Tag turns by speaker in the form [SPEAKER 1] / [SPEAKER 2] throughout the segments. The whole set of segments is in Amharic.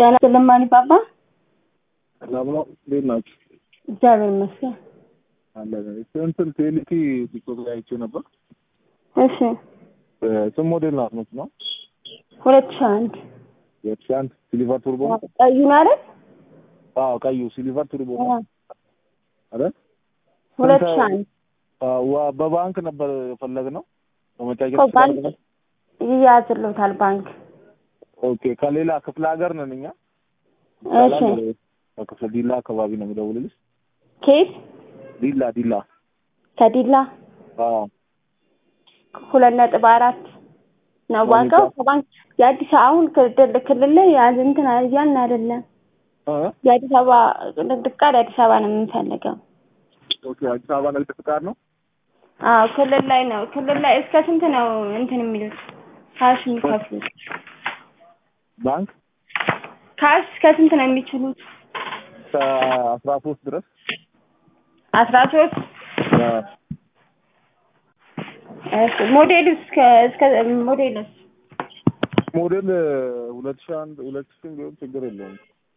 [SPEAKER 1] ደህና ስለማን ባባ
[SPEAKER 2] ሰላም ነው። እንዴት ናችሁ?
[SPEAKER 1] እግዚአብሔር ይመስገን።
[SPEAKER 2] አለን እንትን ቴሌቲ ቲክቶክ ላይ አይቼው ነበር።
[SPEAKER 1] እሺ
[SPEAKER 2] ስም ሞዴል ናት መች ነው
[SPEAKER 1] ሁለት ሺህ አንድ
[SPEAKER 2] ሁለት ሺህ አንድ ሲሊቨር ቱርቦ ነው?
[SPEAKER 1] ቀዩ ነው አይደል?
[SPEAKER 2] አዎ ቀዩ ሲሊቨር ቱርቦ ነው አይደል?
[SPEAKER 1] ሁለት ሺህ አንድ
[SPEAKER 2] አዎ ዋ- በባንክ ነበር የፈለግነው በመጫወት
[SPEAKER 1] እኮ ባንክ ይያዝልዎታል ባንክ።
[SPEAKER 2] ኦኬ ከሌላ ክፍለ ሀገር ነን እኛ
[SPEAKER 1] እሺ
[SPEAKER 2] ከክፍለ ዲላ አካባቢ ነው የምደውልልሽ
[SPEAKER 1] ኬት
[SPEAKER 2] ዲላ ዲላ
[SPEAKER 1] ከዲላ
[SPEAKER 2] አዎ
[SPEAKER 1] ሁለት ነጥብ አራት ነው ዋጋው ከባንክ የአዲስ አሁን ክልል ክልል ላይ ያዝ እንትን እያልን አይደለም።
[SPEAKER 2] እ?
[SPEAKER 1] የአዲስ አበባ ንግድ ፍቃድ አዲስ አበባ ነው የምንፈልገው።
[SPEAKER 2] ኦኬ አዲስ አበባ ንግድ ፍቃድ ነው
[SPEAKER 1] አዎ ክልል ላይ ነው። ክልል ላይ እስከ ስንት ነው እንትን የሚሉት ካሽ የሚከፍሉት?
[SPEAKER 2] ባንክ
[SPEAKER 1] ካሽ እስከ ስንት ነው የሚችሉት?
[SPEAKER 2] ከአስራ ሶስት ድረስ
[SPEAKER 1] አስራ ሶስት
[SPEAKER 2] አ፣
[SPEAKER 1] እሺ ሞዴሉ እስከ እስከ ሞዴሉስ
[SPEAKER 2] ሞዴል ሁለት ሺህ አንድ ሁለት ሺህ ቢሆን ችግር የለውም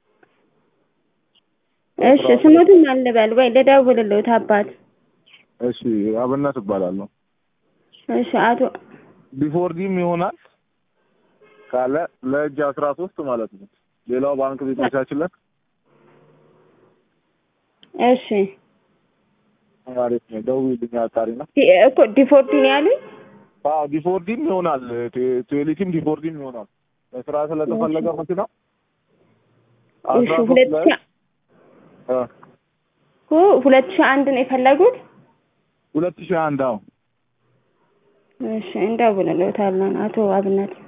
[SPEAKER 1] እሺ ስሙትን አልበል ወይ ልደውልልዎት አባት
[SPEAKER 2] እሺ አብነት እባላለሁ
[SPEAKER 1] እሺ አቶ
[SPEAKER 2] ቢፎርዲም ይሆናል ካለ ለእጅ አስራ ሶስት ማለት ነው ሌላው ባንክ ቢመቻችለት
[SPEAKER 1] እሺ
[SPEAKER 2] አሪፍ ነው ደውዪልኝ አጣሪ ነው
[SPEAKER 1] ዲ- እኮ ዲፎርዲ ነው ያሉኝ
[SPEAKER 2] አዎ ዲፎርዲም ይሆናል ቴ- ቴሌቲም ዲፎርዲም ይሆናል ለስራ ስለተፈለገ መኪና
[SPEAKER 1] እሺ
[SPEAKER 2] አስራ ሶስት
[SPEAKER 1] ሁለት
[SPEAKER 2] ላይ
[SPEAKER 1] ሺህ
[SPEAKER 2] አ፣
[SPEAKER 1] እኮ ሁለት ሺህ አንድ ነው የፈለጉት
[SPEAKER 2] ሁለት ሺህ አንድ አዎ
[SPEAKER 1] እሺ እንደውልልዎታለን አቶ አብነት